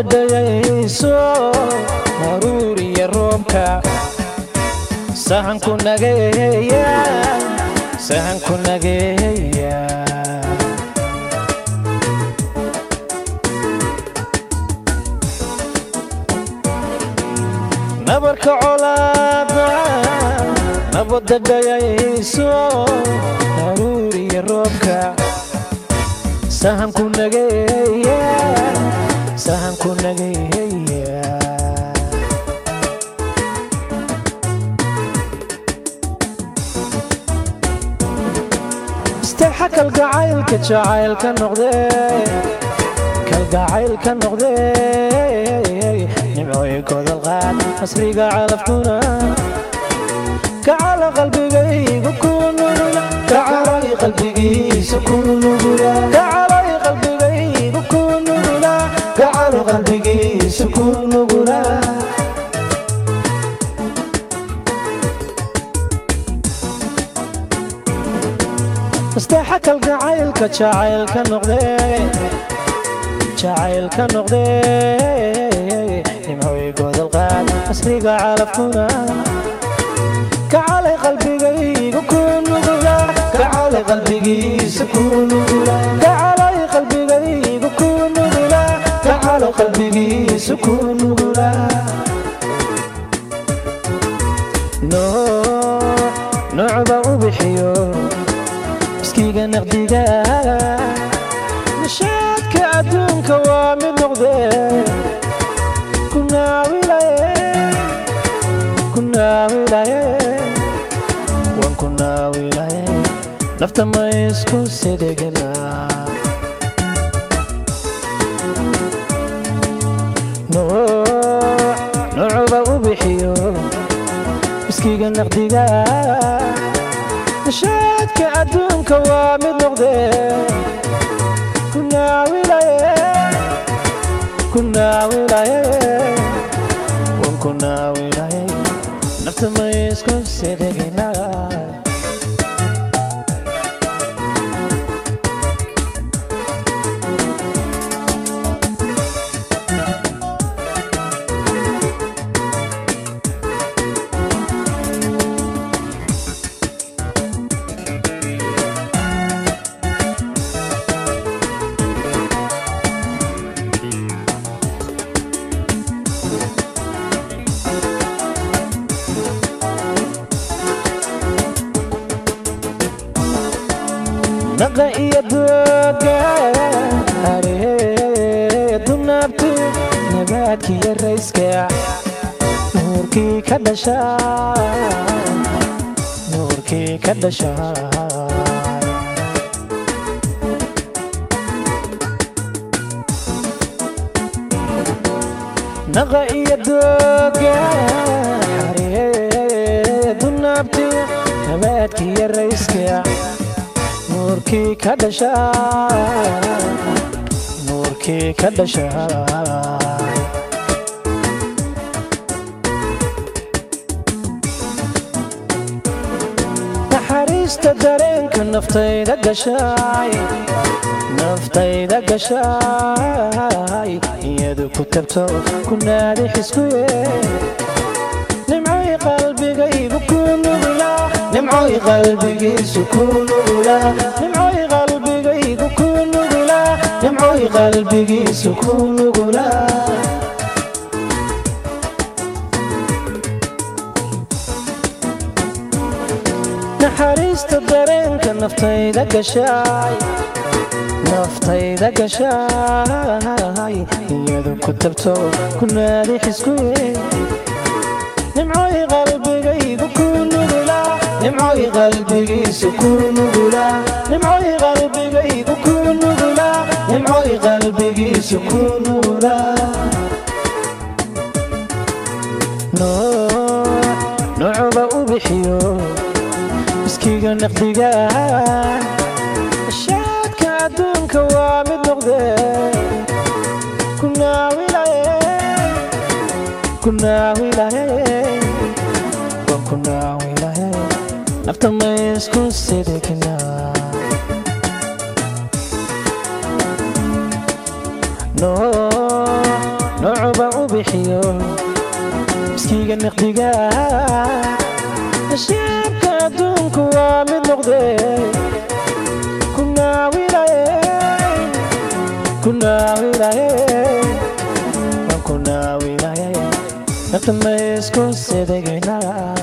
dhayayso maruuriya roobka sahanku nageeya sahanku nageeya nabarka colaada nabadda dhayayso maruuriya roobka sahanku nageeya sahanku nageeya isteexa kalgacaylka jacaylka noqdee kalgacaylka noqdee nimcooy godolqaad asriga calafkuna kacala qalbigaygu ku nugula kacalay qalbigiisa ku nugula kacalay qalbigaygu ku nugula kacalo qalbigiisa ku nugula isteexa kalgacaylka jacaylka noqdee jacaylka noqdee nimcooy godolqaad asriga calafkuna kacalay qalbigaygu ku nugula kacalay qalbigiisa ku nugula kacalay qalbigaygu ku nugula kacalo qalbigiisa ku nugula nooc noocba u bixiyo iskiga naqdiga nishaadka adduunka waa mid noqdee ku naawilaye ku naawilaye waan ku naawilaye nafta ma isku sidhigina nooc noocuba u bixiyo iskiga naqdiga nishaadka adduunka waa mid noqdee ku naawilaye ku naawilaye waan ku naawilaye nafta ma isku sidhigina naqa iyo dooga hareedu naabti nabaadkiyo rayska nuurkii ka dhasha nuurkii ka dhasha naqa iyo dooga hareedu naabti nabaadkiyo rayska nuurkii ka dhasha nuurkii ka dhasha naxariista dareenka naftayda gashay naftayda gashay iyadu ku tabto ku naadi xiskuye nimcay qalbigaygu ku nugula nimcooy qalbigiisu ku nugula nimcooy qalbigaygu ku nugula nimcooy qalbigiisu ku nugula naxariista dareenka naftayda gashay naftayda gashay iyadu ku tabto ku naadi xiskuye nimcooy qalbigaygu ku nugula nimcooy qalbigiisu ku nugula nimcooy qalbigaygu ku nugula nimcooy qalbigiisu ku nugula nooc noocuba u bixiyo iskiga naqdiga shaadka adduunka waa mid noqdee ku naawilaye ku naawilaye waan ku naawilaye nafta ma isku sidhigna nooc bixiyo miskiga niqdiga nashiibka adduunku waa mid noqde kunaawilaye kunaawilaye waan kunaawilaye nafta ma isku sedegaynaa